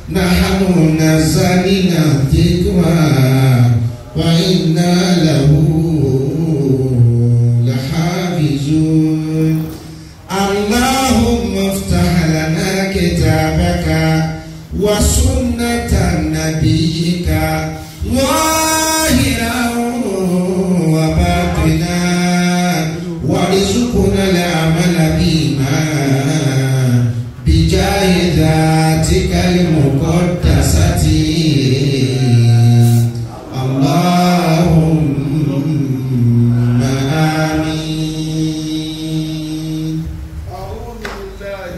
نحن نزلنا الذكر وإنا له لحافظون اللهم افتح لنا كتابك وسنة نبيك ظاهرا وباطنا وارزقنا العمل بما بجاه ذاتك المقدسة اللهم آمين أعوذ بالله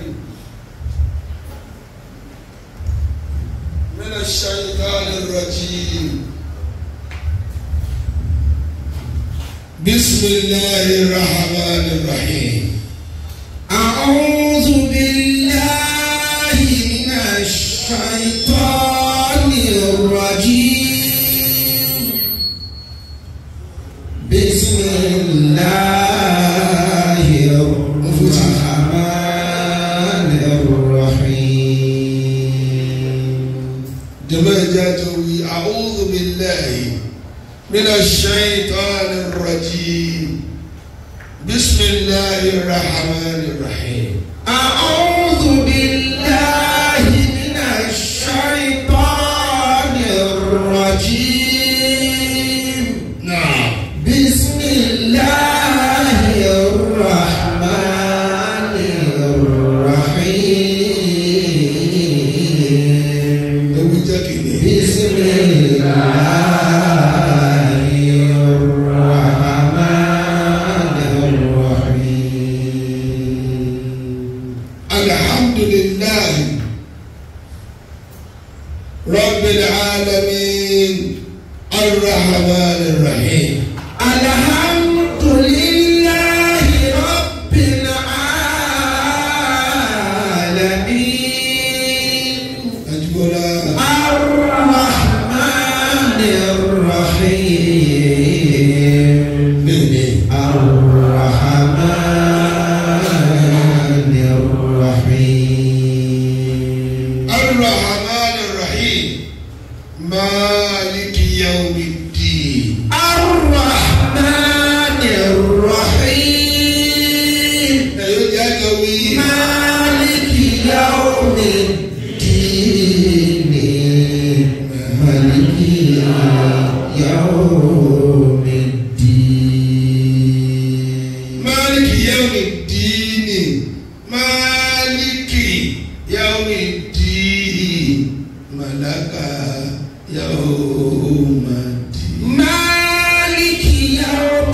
من الشيطان الرجيم بسم الله الرحمن الرحيم أعوذ بالله من الشيطان الرجيم بسم الله الرحمن الرحيم جماعة أعوذ بالله من الشيطان الرجيم بسم الله الرحمن الرحيم أعوذ بالله من الشيطان الرجيم نعم بسم الله الرحمن الرحيم Ewu jẹ́ kìíní. بسم الله الرحمن الرحيم الحمد لله رب العالمين الرحمن الرحيم الحمد لله رب العالمين أجبنا الرحمن الرحيم مني الرحمن الرحيم الرحمن الرحيم مالك يوم الدين الرحمن الرحيم أيها جاكوي مالك يوم الدين مالك يوم الدين مالك يوم الدين مالك يوم الدين ملك يوم الدين مالك يوم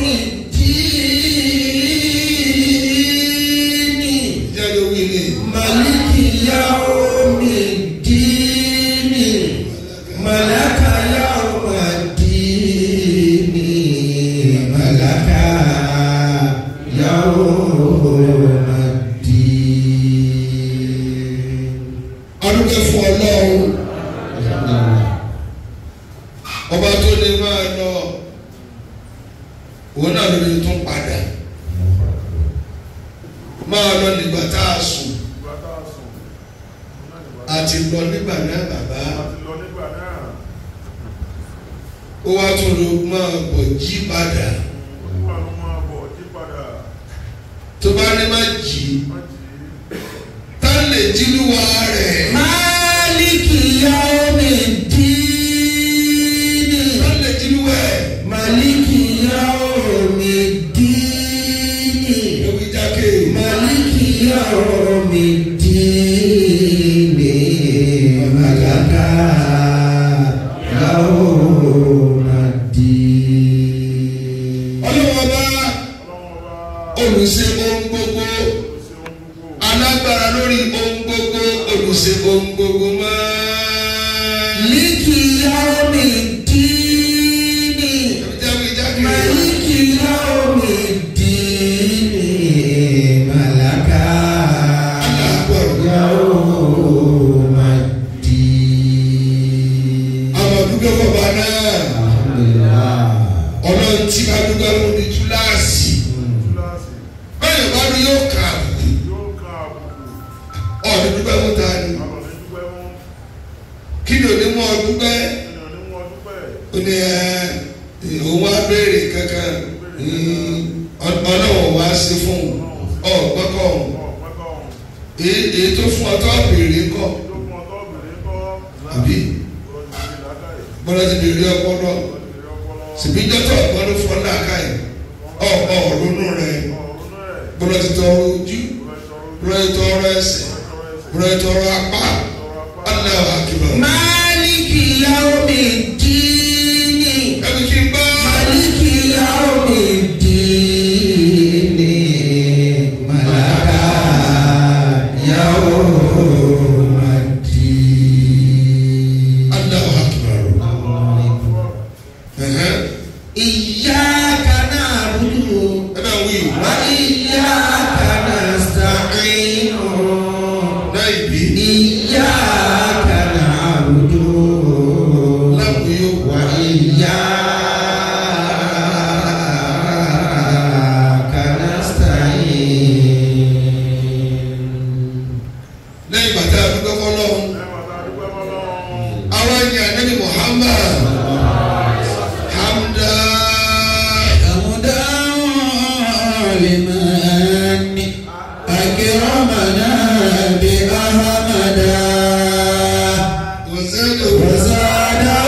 الدين جاكوي لي مالك يوم الدين ملك يوم الدين ملك يوم الدين adúgbò fún ọlọ́run ọba tó lè máa lọ òun náà ló lè tún padà máa lọ nígbà tá a sùn àti lọ nígbà náà bàbá ó wá tún lọ máa bọ̀ jí padà tó bá ní má jí tá lè jí lúwa rẹ̀ مالك يوم الدين tá lè jí lúwa rẹ̀ مالك يوم الدين ewu jákè مالك يوم الدين ملك يوم الدين ọlọ́wọ́ bá olùṣe ohun gbogbo alágbára lórí ohun gbogbo olùṣe ohun gbogbo máa. مالك يوم الدين jáwé jákè مالك يوم الدين ملك aláàbọ̀ يوم الدين àwọn àdúgbò bàbá náà الحمد لله ọlọ́run tí ká dúpẹ́ fún ní túláàsì bẹ́ẹ̀ bá rí yóò kà á ọ̀dọ̀ dúpẹ́ fún ta ni kí ni òní mú ọ dúpẹ́ ènìyàn ní wọn dúpẹ́ ó ní ẹ òun wá béèrè kankan mm, ọ- ọlọ́wọ́ wá sí fún un ọ̀gbọ́kọ̀ ọ̀hún wọn pẹ́kọ̀ ọ̀hún èyí èyí tó fún ọ tó béèrè kọ́ tó fún ọtọ́ obìnrin kọ́ àbí lọ́jọ́ ìdí látàrí bọ́lá ti béèrè ọpọlọ lọ́jọ́ ìdí ọpọlọ sìbíjọ́tọ̀ ọ̀gbọ́n ló fọ́ láàká yìí ọ̀ ọ̀ ronú rẹ̀ ọ̀run rẹ̀ bọ́lá ti tọrọ ojú lọ́jọ́ bọ́lá ti tọrọ ẹsẹ̀ bọ́lá ti tọrọ apá Allahu akbar. Maliki yawmiddini. ẹbí kí n gbọ́. Maliki yawmiddini. Malaka yawmiddin. Allahu akbar. Ẹ̀hẹ́n. Iyyaka na'budu ẹ bá wí wa iyyaka nasta'in. náà ìbí Iyyaka na'budu láwùjọ yóò wá. wa iyyaka nasta'in. lẹ́yìn bàtà àdúgbò fọlọ́hún àwọn ènìyàn nẹ́bí Muhammad hamda حمدا لمن أكرمنا بأحمدا wazadu وزاده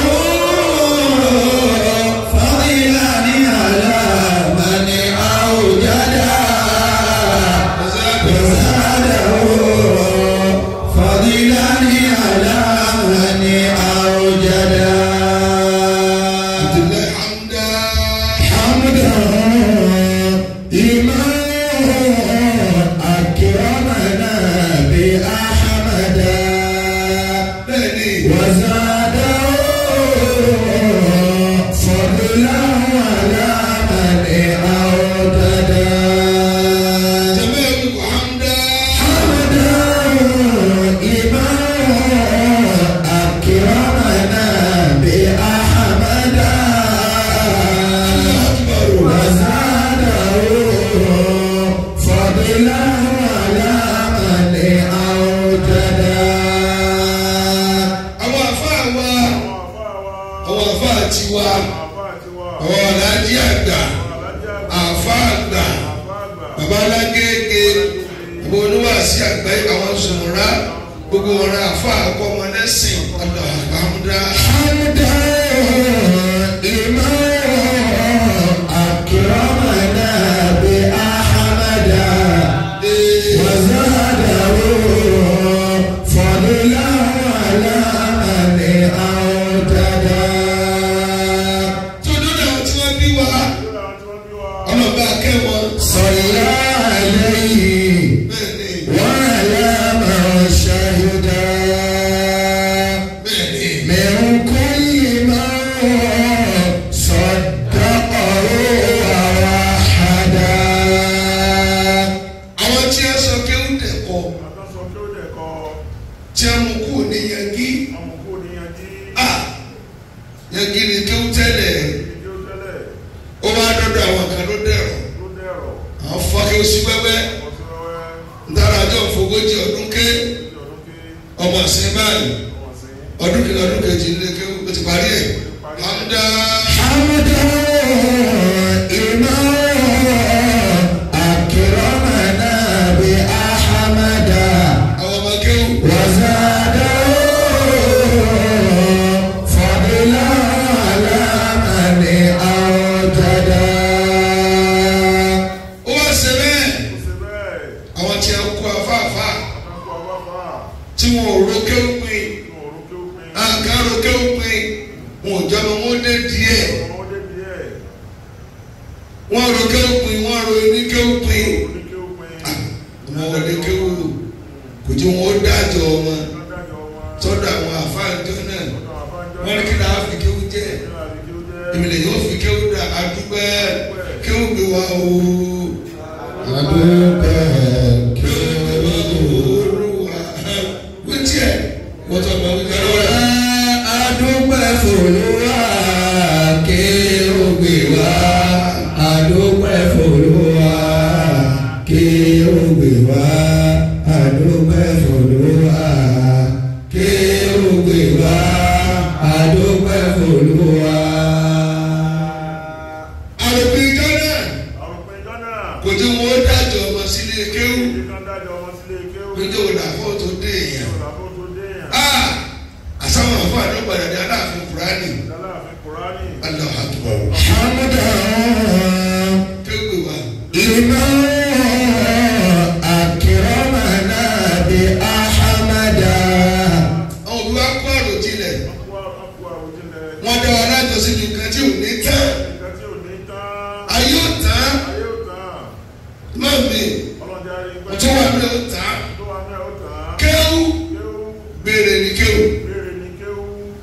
فضلا على من أوجدا wazadu وزاده فضلا على من أوجدا abdullahi hamda حمدا لمن أكرمنا بأحمدا bẹ́ẹ̀ni وزاده فضلا على من أوتدا jẹ́mẹ́ ẹ̀mí hamda حمدا لمن أكرمنا بأحمدا وزاده فضلا على من أوتدا àwọn àfa wa àwọn àfa tiwa àwọn ọ̀làjì àgbà àfa àgbà bàbá alágége bàbá oníwàásí àgbáyé àwọn sùnmùrà gbogbo wọn ra àfa àkọ́mọdésìn Allahu hamda حمدا لمن أكرمنا بأحمدا ee وزاده فضلا على من أوتدا tó dúró àwọn tí wọ́n bí wa ọlọ́ba akẹ́wọ̀n صلى عليه bẹ́ẹ̀ni وعلى من شهدا bẹ́ẹ̀ni من كل من صدقه ووحدا àwọn tí a sọ pé ó dẹ̀kọ́ tí a mú kú ní yangi a yangi ni kí ó tẹ́lẹ̀ ó wá dọ́dọ̀ àwọn kan ló dẹ̀rọ̀ àwọn fọ́kẹ́ ó sí wẹ́wẹ́ ntara àjọ òfogójì ọdún ké ọmọ ọ̀sìn báyìí ọdún kìíní ọdún kejì ní ké ó ti parí ẹ̀ hamda حمدا لمن أكرمنا بأحمدا àwọn ọmọ kéwù وزاده فضلا على من أوجدا ó wá ṣe bẹ́ẹ̀ àwọn tí a kó afáfá tí wọn ò ro kéwù pin àkàrò kéwù pin wọn ò jọmọ wọn dé díẹ̀ wọn ro kéwù pin wọn ro ní kéwù pin wọn ò lè kéwù kò tí wọn ó dájọ́ wọn sọ́dọ̀ àwọn àfáàjọ náà wọn ní kí náà fi kéwù jẹ ìmìlẹ̀ yóò fi kéwù dà àdúgbẹ́ kéwù gbé wa o. adúpẹ́ Olúwa wí tiẹ̀ wọ́n tó gbọ́ wípé lọ́wọ́ adúpẹ́ fòlúwa ké ògbè wá adúpẹ́ fòlúwa ké ògbè wá adúpẹ́ fòlúwa ké ògbè gbè wá àdúpẹ́ fòlúwa. àròpin gánà àròpin gánà kò tí wọn dájọ ọmọ sílé kéwù ìdí kan dájọ ọmọ sílé kéwù péjọ òdàfọ tó dé èèyàn. ìrọ̀lábó tó dé yàn Ah! àsáwọn àfọ àdógbàdà ní aláàfin kúránì láláàfin kùránì Allahu Akbar hamdan kéwù wa liman akramana bi ahmada. àwọn òbí wa kó àròjinlẹ̀ ọkọ ọkọ àwòjìnlẹ̀ wọn dá wa lájọ sí ju kan tí ò ní tán nǹkan tí ò ní tán ayé ò tán ayé ò tán má mi ọlọ́dẹ arígbẹ́ tó wà ní ò tán tó wà ní ò tán kéwù kéwù béèrè ní kéwù béèrè ní kéwù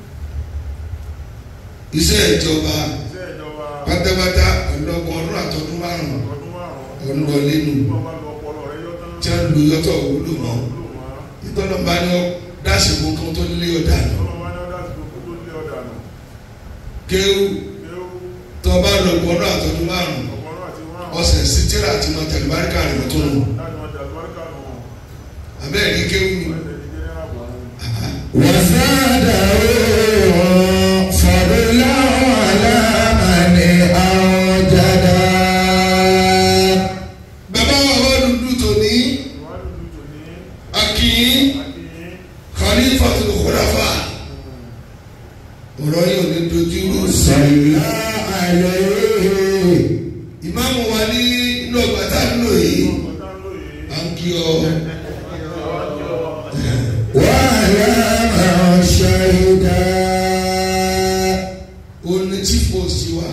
iṣẹ́ ìjọba iṣẹ́ ìjọba pátápátá ọlọ́gbọ̀n ọdún àtọdún márùn-ún ọdún márùn-ún ọdún wọlé nù tó bá lọ ọpọlọ rẹ yọ tán tí wọ́n lu yọtọ̀ wúlò mọ́ lò wọ́n ìtọ́nà bá ní ọ dáṣìbò kan tó lé ọ̀dà nù ọlọ́wọ́ ní ọ̀dà àti gbogbo tó lé ọ̀dà nù kéwù kéwù tó bá lọ gbọ́n ọdún àtọdún márùn-ún ọ̀pọ̀lọ́ àti márùn-ún ọ̀sẹ̀ sí tíra àti mọ̀tẹ̀lẹ̀ báríkà rẹ̀ tó nù láti wọn jàdùbáríkà nù wọn abẹ́rẹ́ ní kéwù nù. wọ́n lè ní jẹ́ àbọ̀ وزاده فضلا على من أوجدا bàbá wa wọ́n dúdú tòní ìwádìí tuntun ní akínyín akínyìn khalifatul khulafa ọ̀rọ̀ yìí ò ní dojú rú sí i. صلى عليه ìmáàmù wa ní inú ọgbà tá a ń lò yìí ọ̀tá ń lò yìí à ń kí ọ وعلى من شهدا ó ní chief post wa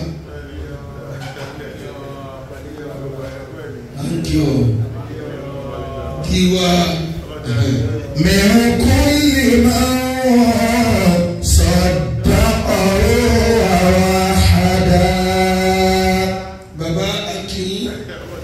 à ń kí ọ kí wa من كل من صدقه ووحدا bàbá akínyín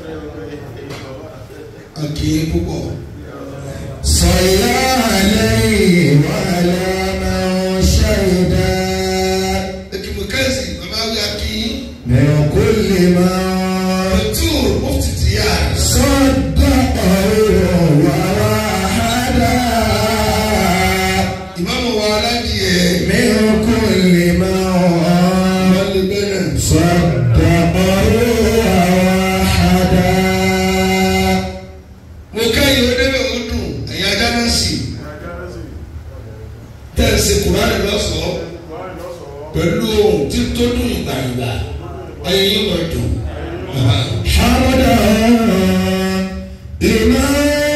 akínyín púpọ̀ صلى عليه وعلى من شهدا ekimu kẹ́sì bàbá wí akínyín من كل من pẹ̀tùr mufti tìyà صدقه ووحدا ìmáàmù wa aládìyẹ من كل من wọ́n lè bẹ̀rẹ̀ صدقه ووحدا mo kẹ́yìn ó débẹ̀ ó dùn ẹ̀yin ajá náà sì tẹ̀sí kùránì lọ́sọ̀ọ́ pẹ̀lú ohun tí tó dùn ìgbà ìgbà ayé yín wọ̀ dùn. Bàbá. حمدا لمن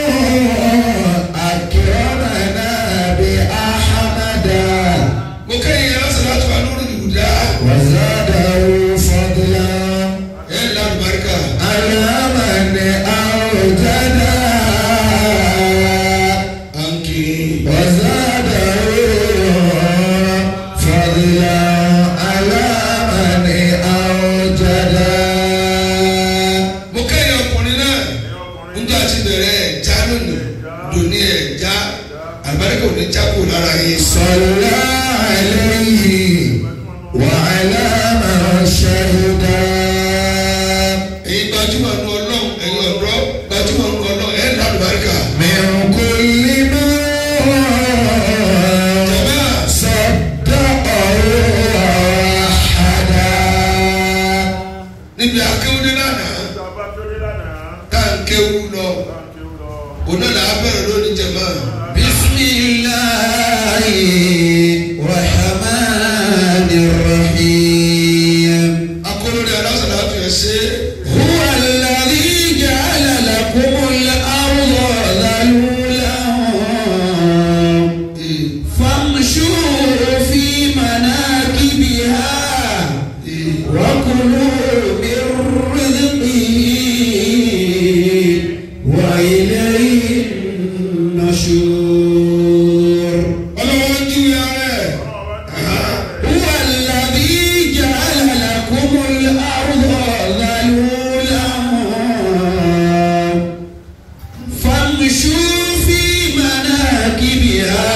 أكرمنا بأحمدا mo kẹ́yìn alásàlátù alórí ìwúdá وزاده فضلا ẹ̀ lálùbáríkà على من أوجدا ànkì وزاده فضلا على من أوجدا mo kẹ́yìn ọkùnrin náà níjọ́ àti bẹ̀rẹ̀ ẹ̀já lónìí dòní ẹ̀já àlùbáríkà ò ní jákò lára yín. صلى عليه وعلى من شهدا ẹ̀yin gbajúmọ̀ nu ọlọ́run ẹ̀yin ọ̀dọ́ gbajúmọ̀ nu ọlọ́run ẹ̀ lálùbáríkà. من كل ما jàmbá صدقه ووحدا níbi akéwúdé lánàá tá à ń kéwú lọ òun náà là á bẹ̀rẹ̀ lónìí jẹ̀mọ́. بسم الله الرحمن الرحيم akólórí alásàlátù ẹ̀ ṣe هو الذي جعل لكم الأرض ذلولا é فامشوا في مناكبها وكلوا من رزقه وإليه النشور ọlọ́wọ́ ń júwe ara ẹ̀. هو الذي جعل لكم الأرض ذلولا فامشوا في مناكبها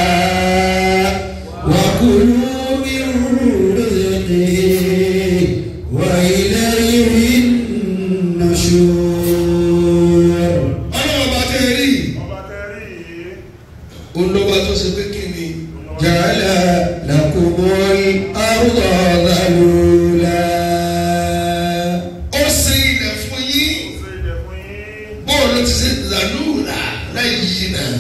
وكلوا من رزقه وإليه النشور ọlọ́wọ́ bá tẹ́ rí olówó tó ṣe pé kí ni جعل لكم الأرض ذلولا ó ṣe ilẹ̀ fún yín ṣe ilẹ̀ fún yín. bóòlù ti ṣe làlúùrà láì yí náà.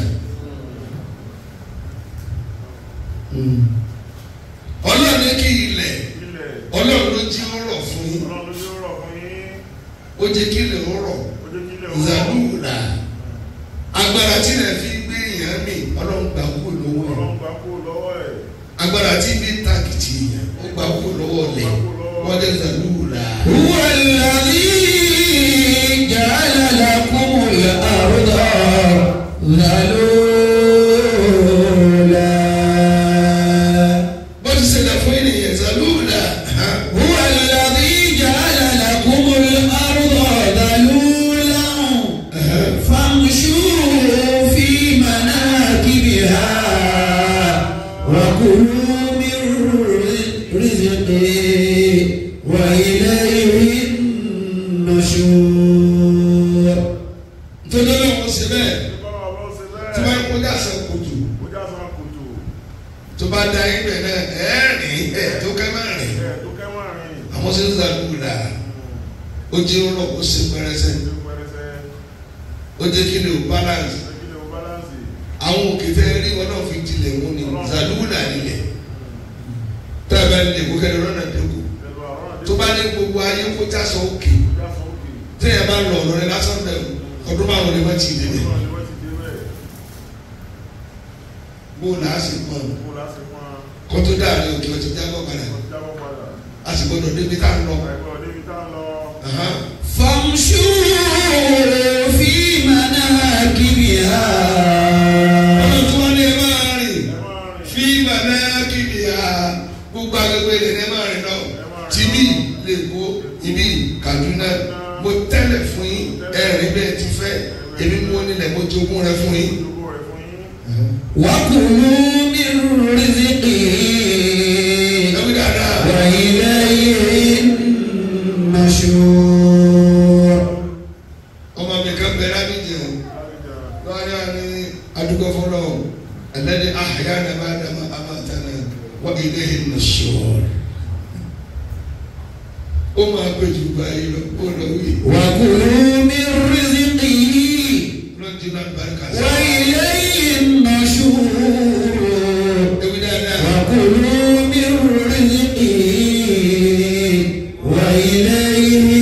ọlọ́run ní kí ilẹ̀ ilẹ̀ ọlọ́run ló jí ó rọ̀ fún yín ọlọ́run ló yóò rọ̀ fún yín. ó jẹ́ kí ilẹ̀ ó rọ̀ ó jẹ́ kí ilẹ̀ ó rọ̀. làlúùrà agbára tí ilẹ̀ fi gbé èèyàn mì ọlọ́run gbà kúrò lọ́wọ́ ẹ̀ ọlọ́run gbà kú lọ́wọ́ ẹ̀. agbára tí bí tákìtì èèyàn ó gbà kúrò lọ́wọ́ lẹ̀ wọ́n jẹ́ làlúùrà. هو الذي جعل لكم الأرض ذلولا bó ti ṣẹlẹ̀ fún ènìyàn làlúùrà هو الذي جعل لكم الأرض ذلولا فامشوا في مناكبها وكلوا من رزقه وإليه النشور nítorí ọlọ́run ṣe bẹ́ẹ̀ Ìbára ọba ó ṣe tí bẹ́ẹ̀. wọ́n kọjá sọ kòtò Ó já sọ kòtò. tó bá da ibẹ̀ náà ẹ̀ẹ́rìn ẹ̀ tó kẹ́ máa rìn Ẹ̀ tó kẹ́wọ́n rìn. àwọn ṣe ń zàlúùrà ó jẹ́ ọ̀rọ̀ ó ṣe pẹ́rẹsẹ̀ Ṣé pẹ́rẹsẹ̀? ó jẹ́ kí ni o balance Ṣé kí ni o bálánsì? àwọn òkè tẹ́ rí wọn náà fi dilẹ̀ wọn ni zàlúùrà nílẹ̀ tá a bá nílẹ̀ kó kẹ́lẹ́ lọ́nà dẹ́kun Ẹ̀rọ àrùn àdé. tó bá ní gbogbo ayé kó já sọ òkè Ó já sọ òkè. tẹ́yà bá lọ ọ̀rọ̀ rẹ lásán bẹ̀rù ọdún márùn ni wọ́n ti dé bẹ̀ Ọlọ́run ni wọ́n ti dé bẹ́ẹ̀. bó o là á sì pọ̀ Kó láti pọ́n. kó tó dáàrin òkè ọtí jábọ̀ padà Ó jábọ̀ padà. a sì gbọdọ̀ débi tá a ń lọ. Àìgbọ́ débi tá a lọ. Aha. فامشوا في مناكبها ọdún tí wọ́n ní ẹ máa rìn Ẹ máa rìn. fi bàbá kìdì ha gbogbo agbègbè rẹ̀ ní ẹ máa rìn lọ tìbí lẹ́kọ́ ibi Kaduna mo tẹ́lẹ̀ fún yín ẹ̀rín bẹ́ẹ̀ ti fẹ́ èmi mú nílẹ̀ mo jogún rẹ fún yín. Gbogbo rẹ̀ fún yín. وكلوا من رزقه ẹ̀wí dáadáa وإليه النشور ọmọ mi kan bẹ lábìjẹ Àbíjà. lọ́wọ́dá ní adúgbò fọlọ́ ẹlẹ́dẹ̀ àhàyà náà bá dàmà àmàtánà wọ́n ilé ìnusọ̀. ó máa gbé jù báyìí lọ ó lọ wí وكلوا من رزقه lọ́jọ́ náà barika sí. وإليه النشور ẹ̀wí dáadáa وكلوا من رزقه وإليه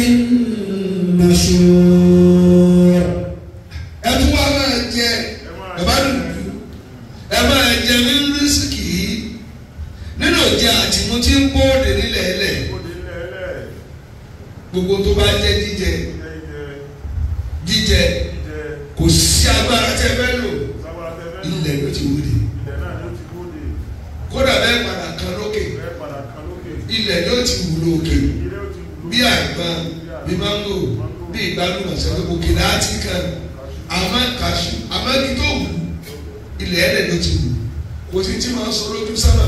النشور ẹ tún wá máa jẹ Ẹ máa bàbá dùdú ẹ máa jẹ nínú rísíkì yìí nínú ìjà àtìmú tí ń bóde nílẹ̀ ẹlẹ̀ Ó dé ilẹ̀ ẹlẹ̀. gbogbo tó bá jẹ jíjẹ Jẹ́ ìjẹ. jíjẹ Jíjẹ. kò sí agbára tẹ fẹ́ lò Sábà tẹ́fẹ́ lò. ilẹ̀ ló ti wúde Ilẹ̀ náà ló ti bóde. kódà bẹ́ẹ̀ padà kan lókè Bẹ́ẹ̀ padà kan lókè. ilẹ̀ ló ti wúlò òkè Ilé ó ti wù bí àgbọn bí mángò bí ìgbàlùmọ̀ sẹ́wọ́n òkè láti kan àmọ́ kàṣù àmọ́ kí tó wù ilẹ̀ ẹ̀lẹ̀ ló ti wù kò sí tí máa sọ lójú sábà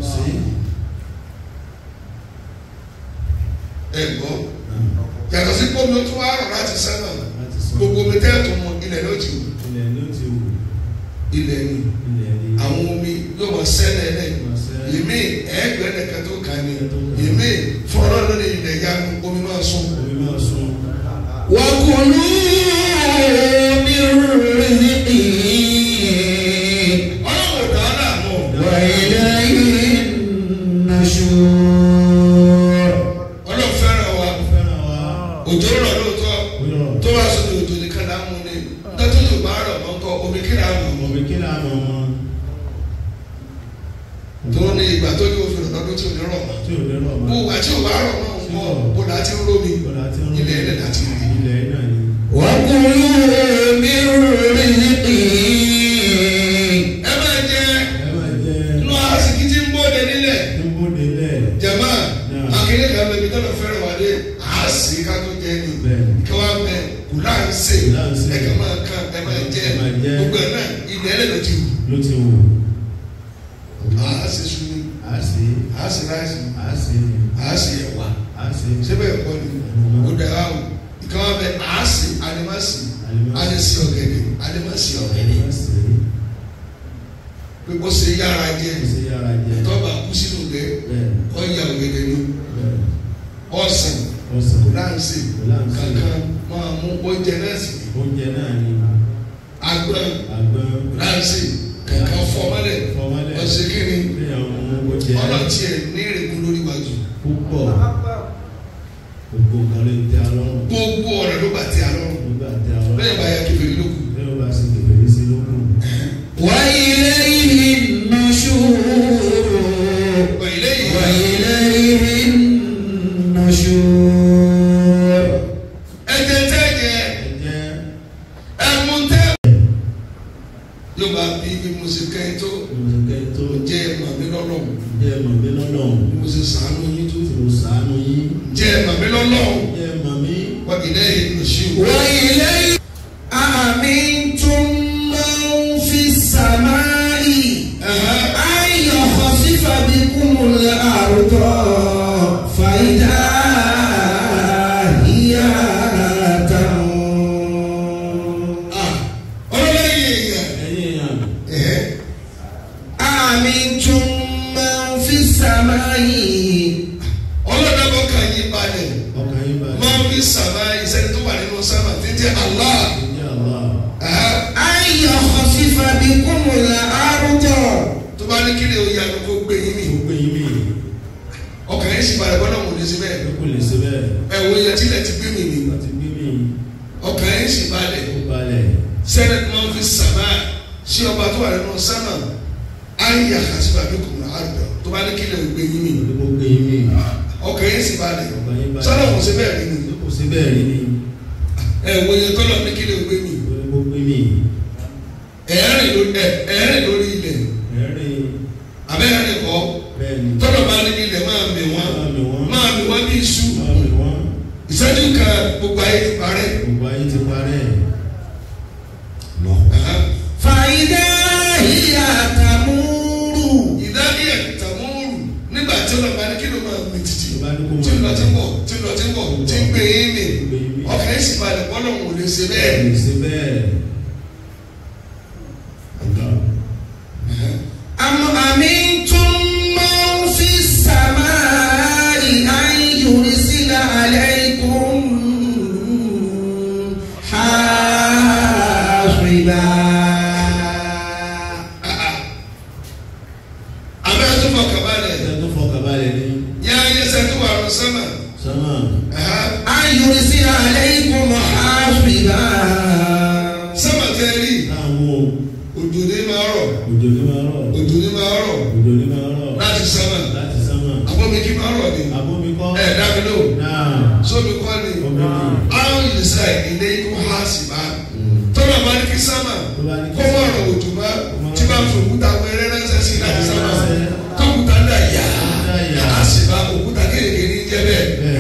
ẹ gbọ́ yàtọ̀ sí pé omi tó wá rọ̀ láti sábà gbogbo omi tẹ́ẹ̀tù mu ilẹ̀ ló ti wù ilẹ̀ ló ti wù ilẹ̀ ni ilẹ̀ ni àwọn omi yóò máa sẹ́lẹ̀ lẹ̀ yèmí ẹ̀ẹ́gbẹ́ nìkan tó kàn ní yèmí fọlọ́ lórí ilẹ̀ ya omi máa sún omi máa sun وكلوا من رزقه ọlọ́run ò dáa láàmú وإليه النشور ọlọ́run fẹ́ràn wa fẹ́ràn wa òjò rọ̀ lóòótọ́ wúlọ̀ tó bá sọ òjò nìkan láàmú ni dọ́tò tó bá rọ̀ mọ́kọ́ omi kí láàmú ọmọ kí ni àmọ́ ọmọ tó ní ìgbà tó ní òfin ọ̀dọ́ tí ò ní rọ̀ mọ́ tí ò lérò ọmọ bó wà tí ò bá rọ̀ mọ́ nǹkọ́ bó láti ń rómi ọ̀la tí ń ilẹ̀ ẹ̀lẹ̀ láti rí ilẹ̀ náà ni وكلوا من رزقه ẹ máa jẹ ẹ máa jẹ inú àsìkí tí ń bóde nílẹ̀ tó ń bóde lẹ̀ jama Náà. akéde kan bẹ mi tọ́lọ̀ fẹ́ràn wá dé àásì ká tó jẹ ni bẹ́ẹ̀ kí wọ́n bẹ kù láǹsì Kù láǹsì. ẹ kàn máa kàn ẹ máa jẹ Ẹ máa jẹ. gbogbo ẹ̀ náà ilẹ̀ ẹ̀lẹ̀ ló ti wù ló ti wù àásì sùnì á sí àásì ráìsì á sí àásì ẹ̀wà á sí síbẹ̀ ẹ̀kọ́ ni ó dẹ̀ wá o ìkà wọ́n bẹ àásì alimasi Alimasi. alisi ọ̀gẹ̀dẹ̀ alimasi ọ̀gẹ̀dẹ̀ á sí pé ó ṣe yára jẹ ó sì yá oúnjẹ náà sì ni oúnjẹ náà ni agbọ́n àgbọn ránsì kankan fọmọlẹ̀ fọmọlẹ̀ ọ̀sẹ̀ kínní léyàn mú oúnjẹ ọ̀nà tiẹ̀ ní ìrìnkú lórí wájú púpọ̀ gbogbo nǹkan ló ń tẹ́ alọ́rùn gbogbo ọ̀rẹ́ ló bá ti àlọ́run nígbà tẹ́ alọ́rùn lẹ́yìn bá yà kébèrè lókun. lẹ́yìn bá sì kẹfẹ́ sí lókun وإليه النشور وإليه وإليه النشور ẹ̀jẹ̀ tẹ́ jẹ ẹ̀jẹ̀ ẹ̀mú tẹ́. yóò bá bí bí mo ṣe kẹ́ tó mọ̀sẹ̀kẹ́ tó jẹ́ ẹ̀mọ̀ mi lọ́lọ́run jẹ́ mọ̀mí lọ́lọ́run bí mo ṣe sàánú yín tó tí mo sàánú yín jẹ́ ẹ̀mọ̀ mi lọ́lọ́run jẹ́ mọ̀mí wọ́n ilé ìlú sí o. وإليه أأمنتم من في السماء أن يخسف بكم الأرض فإذا هي تمور ọlọ́lẹ́yìn èèyàn ẹ̀yìn èèyàn ẹ̀hẹ́ أأمنتم من في السماء ọlọ́dàbọ̀ kan yín balẹ̀ ọkàn yín bá máa ń fi sàmà ìṣẹ́ni tó wà nínú sábà tí ń jẹ́ Allah. ẹ̀jẹ̀ Allah ẹ̀hẹ́ أن يخسف بكم الأرض tó bá ní kílè oyè àná kó gbé yín mi gbogbo yín mi ọkàn yín sì balẹ̀ bọ́lá wò lè sí bẹ́ẹ̀ ló kò lè ṣe bẹ́ẹ̀ ẹ̀ wò yẹ tílẹ̀ ti gbé mi mi láti gbé mi ọkàn yín sì balẹ̀ ó balẹ̀ sẹ́ni máa ń fi sàmà sí ọba tó wà nínú sábà ayé àkàtì bàbí kò náà àgbà tó bá ní kílè gbé yín mi ló kò gbé yín mi ọkàn yín sì balẹ̀ ọkàn yín balẹ̀ sọ́dọ̀ kò sí bẹ́ẹ̀ rí mi ló kò sí bẹ́ẹ̀ rí ni ẹ̀ wò yẹ tọ́lọ̀ ní kílè gbé mi ló kò gbé mi ẹ̀ẹ́rìn lórí ẹ̀ ẹ̀ẹ́rìn lórí ilẹ̀ ẹ̀rín abẹ́rẹ́ kọ́ bẹ́ẹ̀ ni tọ́lọ̀ bá ní ilẹ̀ máa mì wọ́n máa mi wọ́n máa mì wọ́n bí iṣu máa mi wọ́n ìṣẹ́jú kan gbogbo ayé ti parẹ́. gbogbo ayé ti parẹ́ Ẹ̀hán. فإذا هي تمور ìdádì ẹ̀ tàmúrù nígbà tí ó lọ bá ní kí ló máa mi títì tó bá ní kó tí ń lọ máa tí ń bọ̀ tí ń lọ tí ń bọ̀ tí ń gbé yín mi gbé yín mi ọkàn yín sì balẹ̀ bọ́lọ̀ wò lè ṣe bẹ́ẹ̀. lè ṣe bẹ́ẹ̀ Ẹ̀hán. أم أمنتم من في السماء أن يرسل عليكم حاصبا àbẹ́ tó fọkàn balẹ̀ ẹ̀jẹ̀ tó fọkàn balẹ̀ ní yá ayé sẹ́ tó wà lọ sẹ́mà. sánmà Ẹ̀hán. أن يرسل عليكم حاصبا sẹ́mà tẹ́ rí láwọn òjò ní máa rọ̀ òjò ní máa rọ̀ òjò ní máa rọ̀ òjò ní máa rọ̀ láti sẹ́mà láti sánmà àbọ̀mí kí máa rọ̀ ni abómi kọ́ ẹ̀ dábì lò náà sómi kọ́ ni omi ni àwọn ìlísà ilé ikú há sí bá tọ́lá bá ní kí sámà tó bá ní kó má rọ̀ òjò bá tí bá fi òkúta wẹ́rẹ́ ránṣẹ́ sí láti sámà tókúta dà yá á sì bá òkúta kéèké ní jẹ́ bẹ́ẹ̀ bẹ́ẹ̀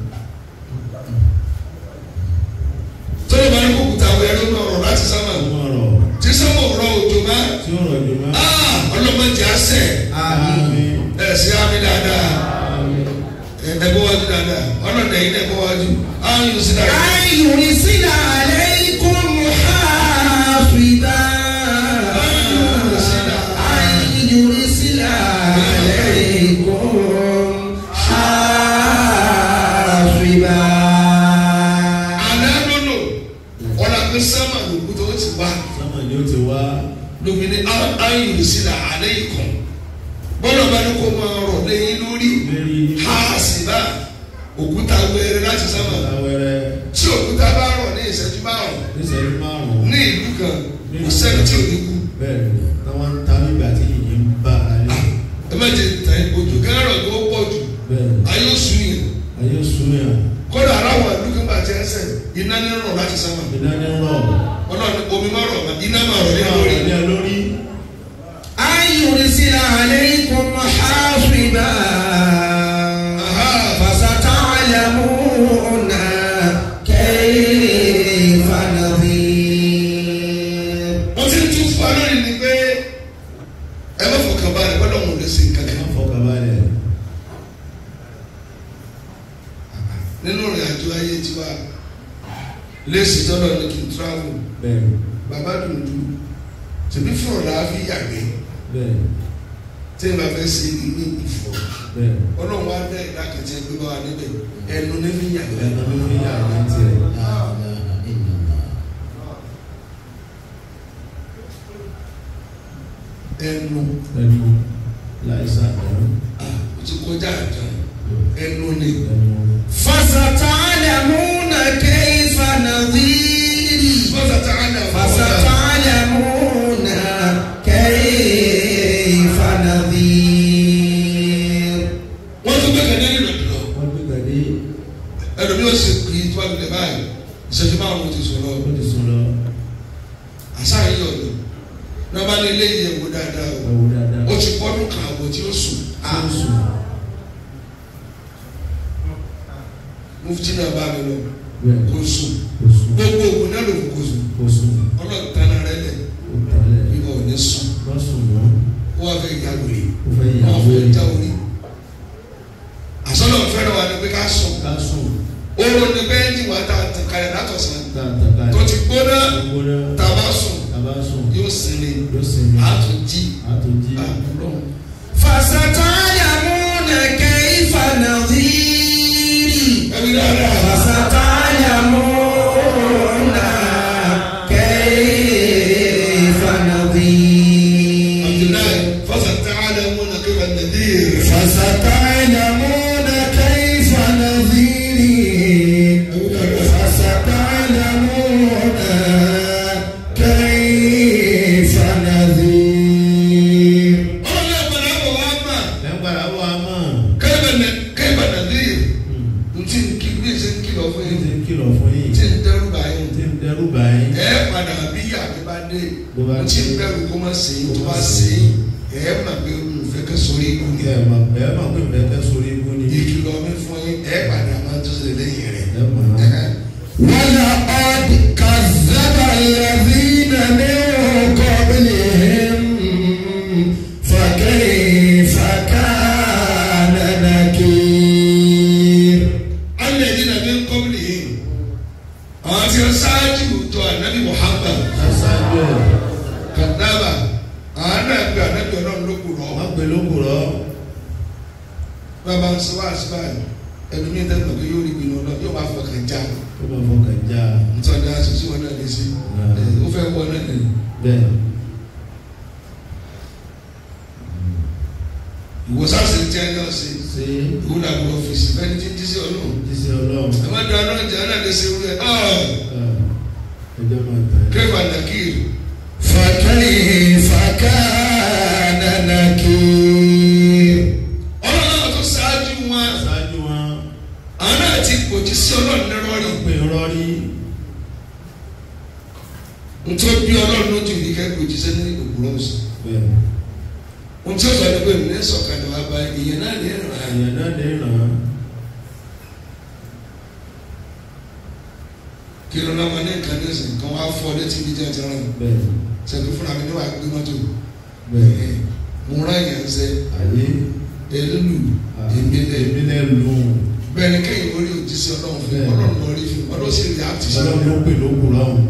tọ́lá bá ní kó òkúta wẹ́rẹ́ náà rọ̀ láti sámà tó máa rọ̀ tí sámà rọ̀ òjò bá tí ó rọ̀ jù máa ọlọ́mọdé àṣẹ آمين ẹ̀ sí àmì dáadáa ẹ̀ẹ́dẹ́gbọ́ wájú dáadáa ọlọ́dẹ yìí dẹ́gbọ́ wájú àwọn yóò sí dáadáa. أن يرسل عليكم حاصبا أن يرسل عليكم حاصبا àná lónà ọ̀là pé sámà lòkú tó ti wá sánmà ni ó ti wá lómi ní ayùn sílẹ̀ àlẹ́ ikọ̀ bọ́lá bá ní kó máa rọ̀ lẹ́yìn lórí lérí ha sì bá òkúta wẹ́rẹ́ láti sámà láwẹ́rẹ́ tí òkúta bá rọ̀ ní ìṣẹ́jú márùn níṣẹ́jú márùn-ún ní ìlú kan kò sẹ́ni tí ò ní kú bẹ́ẹ̀ ni táwọn ń ta nígbà tí yìnyín ń bá alẹ́ ẹ má jẹ tẹ òjò kẹrọ tó pọ̀ jù bẹ́ẹ̀ ayé oṣù yìí ayé súnmọ́ kódà aráwọ̀ ìlú kan bá jẹ́ ẹsẹ̀ iná ní rọ̀ láti sámà ìdáni rọ̀ ọlọ́run omi má rọ̀ iná má rọ̀ ní àwọn lórí. ọ̀rẹ́ lórí أن يرسل عليكم حاصبا فستعلمون كيف نظير wọ́n ti ń tún fún alórí ni pé ẹ má fọkàn balẹ̀ gbọ́dọ̀ wọn ò lè ṣe nǹkan kan. wọ́n fọkànbalẹ̀ nínú ìrìn àjò ayé tiwa léèsì tọ́lọ̀ ní kí n travel bẹ́ẹ̀ bàbá dùndú tèmi fún ọ̀la fi yàgbẹ́ bẹ́ẹ̀ tí n bá fẹ́ ṣe ilé ìfọ̀ bẹ́ẹ̀ ọlọ́run wa dẹ́ ìdákẹ́tì ẹgbẹ́ bá wa níbẹ̀ ẹnu ní fi yàgbẹ́ ẹnu ló fi yà ní tiẹ̀ ẹnu ẹnu láìsá ẹnu ah o ti kọjá àjà ẹnu ni ẹnu فستعلمون كيف نظيري fọ́sà tá a dà fọ́sà فستعلمون كيف نظير wọ́n tún gbẹ́kẹ̀ ní ìlú lọ wọ́n gbé gàdé ẹlòmí ó sì pè é tó bá lulẹ̀ báyìí ìṣẹ́jú márùn-ún ti sọ̀rọ̀ ó ti sùn lọ àṣà yìí ọ̀dọ̀ náà bá lé léyìí ẹ̀wò dáadáa o ẹwù dáadáa ó ti pọ́dún kan àbọ̀ tí ó sùn ó ah sùn mufti náà bá mi lọ bẹ́ẹ̀ kó sùn kò sùn gbogbo ògùn náà ló kó sùn kò sùn ọlọ́run tánà rẹ lẹ̀ ó tẹ̀lé bí wọn ò ní sùn wọ́n sùn mọ́ ó wà fẹ́ ìyá lórí ó fẹ́ wọn yàwó fẹ́ ẹ̀ já orí àsọlọ fẹ́ràn wa ni pé ká sùn ká sùn oorun ni bẹ́ẹ̀ ni wàá ta tàn kalẹ̀ látọ̀sán tààtàkà tó ti gbóná gbogbo náà tàbá sùn tàbá sùn yóò sinmi yóò sinmi àtúntì àtúntì àbúrò فستعلمون كيف نظيري ẹbí dáadáa فستعلمون كيف نظير abdullahi fasata'lamuna kayfa an-nadhir فستعلمون كيف نظيري فستعلمون كيف نظير ọlọ́run ẹ̀gbọ́n náà wọ̀ wá mà lẹ́gbàrá wà mọ́ kayfa an- kayfa an-nadhir ntí nkí bí ẹsẹ̀ ń kìlọ̀ fún ní ti yín ń kìlọ̀ fún yín tí ń dẹ́rù báyìí tí ń dẹrù báyìí ẹ padà bí yàrá bá dé Bó bá mo ti ń dé. bẹ̀rù kó má ṣe é Kó tó má bá ṣe ṣe é. é ẹ mà pé mo fẹ́ kẹ́ sórí ikú ni ẹ mà ẹ mà pé ìfẹ́ fẹ́ sórí ikú ni ìkìlọ̀ mi fún yín ẹ padà máa tó ṣe lẹ́yìn rẹ̀ ẹ mà ولقد كذب الذين من قبلهم فكيف كان نكير alẹ́ ní nàbí kọ́bìlì yìí àwọn tí wọ́n ṣáájú tó ànábì Muhammad ṣáṣáájú ẹ̀ kàdábà àwọn náà gbé ànábì ọlọ́run ló kù rọ̀ wọ́n pè lókùrọ̀ bàbá ń sọ wá sí báyìí ẹnu mi tẹ́ lọ́kẹ́ yóò rí ìbínú ọlọ́run yóò máa fọkàn já tó bá fọkàn já nítorí aṣojú wọn náà lè ṣe ẹ, ó fẹ́ wọ náà lè bẹ́ẹ̀ ìwòsàn ṣe jẹ́ náà ṣe ṣe ìwúlò àbúrò ọ́fíìsì fẹ́ni tí ń dísí ọlọ́run jíṣẹ́ ọlọ́run ẹ má da ọlọ́run jẹ́ náà lè ṣe wúlẹ̀ ọ́ ẹjọ́ máa tẹ̀ kẹfà nàkìrì فكيف كان نكير ọlọ́run tó ṣáájú wọn ṣáájú wọn àwọn náà ti pòjì sí ọlọ́run ní rọ́ọ̀rì pè rọrí nítorí bí ọlọ́run lójú ní kẹ́kọ̀ọ́ jíṣẹ́ ní òwúrọ̀ ọ̀sán bẹ́ẹ̀ ohun tí ó sọ ni pé mi ní sọ̀kalẹ̀ wá bá ìyẹn náà ní ìrìn àyè èèyàn náà lè ràn án kí ló náà máa ní nǹkan ní ìsìn kan wá fọ́ létí bí jẹ́ ti rán bẹ́ẹ̀ sẹ́ni fúnra mi ní wàá gbé mọ́tò bẹ́ẹ̀ mo rán èèyàn ṣe ayé èlùlù èmi lẹ̀ èmi lè lù ú bẹ́ẹ̀ ni kéèyàn orí òjíṣẹ́ ọlọ́run fún Bẹ́ẹ̀. ọlọ́run lọ rí fún ọlọ́run sì rí àti ṣe ọlọ́run ló pè lókùrọ̀ ọ̀hún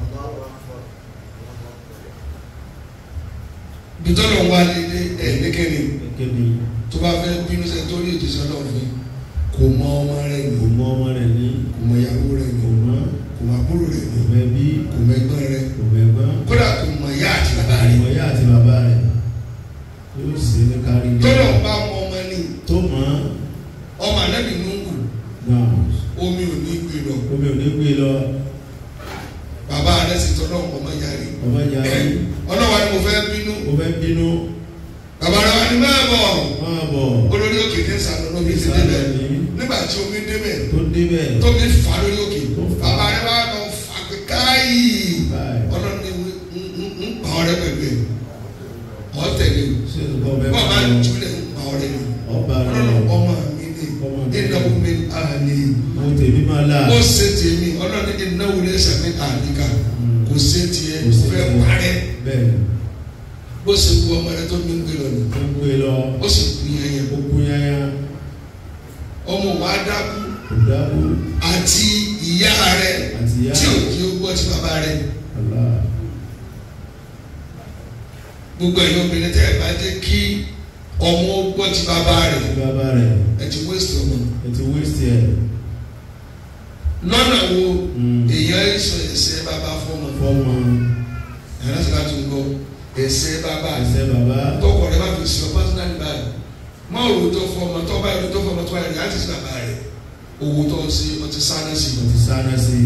bí tọ́lọ̀ wá lédè ẹ̀ lékèrè gẹ́gẹ́ bí tó bá fẹ́ bínú sẹ́ni tó rí òjíṣẹ́ ọlọ́run fún kò mọ ọmọ rẹ̀ ní kò mọ ọmọ rẹ̀ ní kò mọ ìyàwó rẹ̀ ní kò mọ kò mọ àbúrò rẹ̀ ní kò mọ ẹbí kò mọ ẹgbọ́n rẹ̀ kò mọ ẹ̀gbọ́n kódà kò mọ ìyá àti bàbá rẹ̀ ìmọ̀ ìyá àti bàbá rẹ̀ yóò ṣe ní kárí ilé tọ́lọ̀ bá mọ ọmọ ní tó mọ̀ ọmọ anábì nùgù náà omi ò ní gbé lọ omi ò ní gbé lọ bàbá rẹ̀ sì tọ́lọ̀ ọmọ yarí ọmọ ìyá rẹ̀ ọlọ́wà ni mo fẹ́ bínú ó fẹ́ bínú bàbá rẹ̀ wà ní máa bọ̀ máa bọ̀ olórí òkè ní sàlọ́ lóbi ti ìsàlẹ̀ débẹ̀ ní nígbà tí omi débẹ̀ tó débẹ̀ tóbi fà lórí òkè Tó fà. bàbá rẹ̀ wà lọ fà pé káyì báyìí ọlọ́run ní ń pa ọ̀rẹ́ pẹ̀lú ẹ̀ ọ̀ tẹ̀lé o ṣé ìsìnkú ọbẹ̀ bọ́ọ̀ bá bá lọ jùlẹ̀ ń pa ọ̀rẹ́ ni ọba rẹ̀ ọlọ́run ọmọ mi ní Ọmọ mi. ìnáwó mi àlè mo tèmi máa là ó ṣe tèmi ọlọ́run ní ìnáwó lè ṣàmì àlìkà kò ṣe tiẹ̀ kò sí fẹ́ parẹ́ bẹ́ẹ̀ bó ṣe kú ọmọ rẹ̀ tó mi ń gbé lọ nù tó ń gbé lọ ó sì kú yẹn yẹn ó kú yáyá ọmọ wa dákú kò dábò àti ìyá rẹ̀ àti ìyá tí ò kí ó gbọ́ ti bàbá rẹ̀ àlá gbogbo ẹ̀yin obìnrin tẹ́ ẹ bá jẹ́ kí ọmọ ó gbọ́ ti bàbá rẹ̀ àti bàbá rẹ̀ ẹ ti waste ọmọ ẹ ti wéṣì ẹ̀ lọ́nà wo Mm. èèyàn sọ ẹsẹ̀ bàbá fọmọ fọ́mọ ẹ̀rọ sì láti gbọ́ ẹsẹ̀ bàbá ẹsẹ̀ bàbá tọkọ rẹ bá fi sí ọ pásítánì báyìí má òwò tó fọ ọmọ tó báyìí tó fọ ọmọ tó báyìí rẹ láti sí bàbá rẹ owó tó ń sí ọtí sáná sí mo ti sáná sí